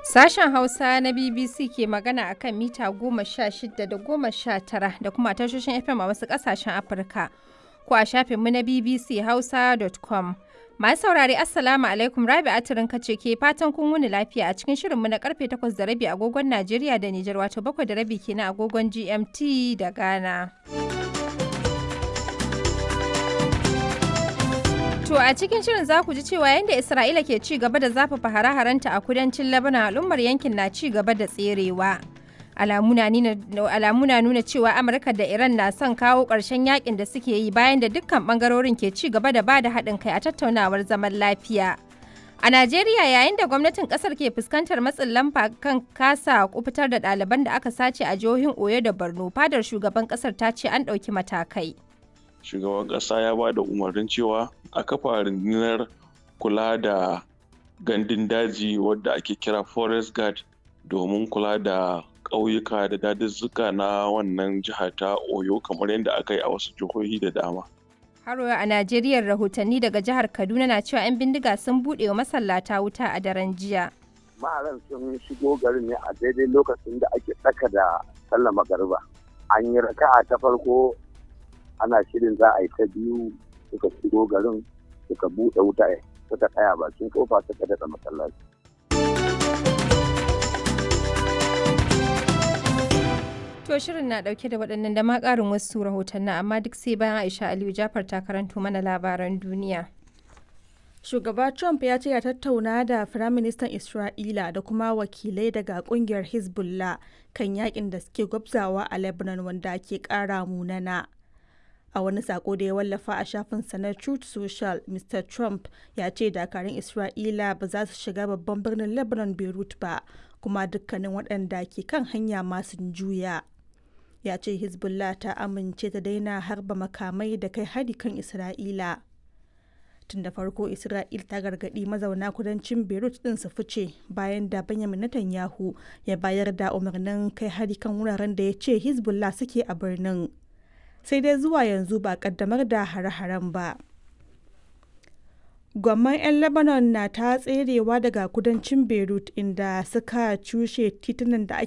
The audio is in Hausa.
Sashen Hausa na BBC ke magana a kan mita goma sha shida da goma sha tara da kuma tashoshin FM a wasu ƙasashen Afirka ko a shafinmu na BBC Hausa.com. Masu saurare Assalamu alaikum Rabi Atirin kace ke fatan kun wuni lafiya a cikin shirinmu na karfe takwas da rabi agogon Najeriya da Nijar wato bakwai da rabi kenan agogon GMT da Ghana. To a cikin shirin za ku ji cewa yadda Isra'ila ke ci gaba da zafafa hare-harenta a kudancin Lebanon al'ummar yankin na ci gaba da tserewa. Alamu na nuna cewa Amurka da Iran na son kawo ƙarshen yakin da suke yi bayan da dukkan ɓangarorin ke ci gaba da bada haɗin kai a tattaunawar zaman lafiya. A Najeriya yayin da gwamnatin ƙasar ke fuskantar matsin lamba kan kasa kufitar da ɗaliban da aka sace a jihohin Oyo da Borno, fadar shugaban ƙasar ta ce an ɗauki matakai. shugaban ƙasa ya ba da umarnin cewa a kafa rundunar kula da gandun daji wadda ake kira forest guard domin kula da ƙauyuka da daduzzuka na wannan jiha ta oyo kamar yadda aka yi a wasu jihohi da dama Haro a Najeriya rahotanni daga jihar Kaduna na cewa 'yan bindiga sun buɗe wa masallata wuta a daren jiya. Maharan sun shigo garin ne a daidai lokacin da ake tsaka da sallah magariba. An yi raka'a ta farko ana shirin za a yi ta biyu suka shigo garin suka buɗe wuta suka tsaya bakin kofa suka daɗa masallaci. To shirin na ɗauke da waɗannan da ma ƙarin wasu rahotannin amma duk sai bayan Aisha Aliyu Jafar ta karanto mana labaran duniya. Shugaba Trump ya ce ya tattauna da Firaministan Isra'ila da kuma wakilai daga kungiyar Hezbollah kan yakin da suke gwabzawa a Lebanon wanda ke ƙara munana. a wani sako da ya wallafa a shafinsa na truth social mr trump ya ce dakarun isra'ila ba za su shiga babban birnin lebanon beirut ba kuma dukkanin waɗanda ke kan hanya masu juya ya ce hezbollah ta amince ta daina harba makamai da kai hari kan isra'ila tun da farko isra'il ta gargaɗi mazauna kudancin beirut ɗin su fice bayan da benjamin netanyahu ya bayar da umarnin kai hari kan wuraren da ya ce hezbollah suke a birnin sai dai zuwa yanzu ba kaddamar da hare-haren ba. Gwamman 'yan Lebanon na ta tserewa daga kudancin Beirut inda suka cushe titunan da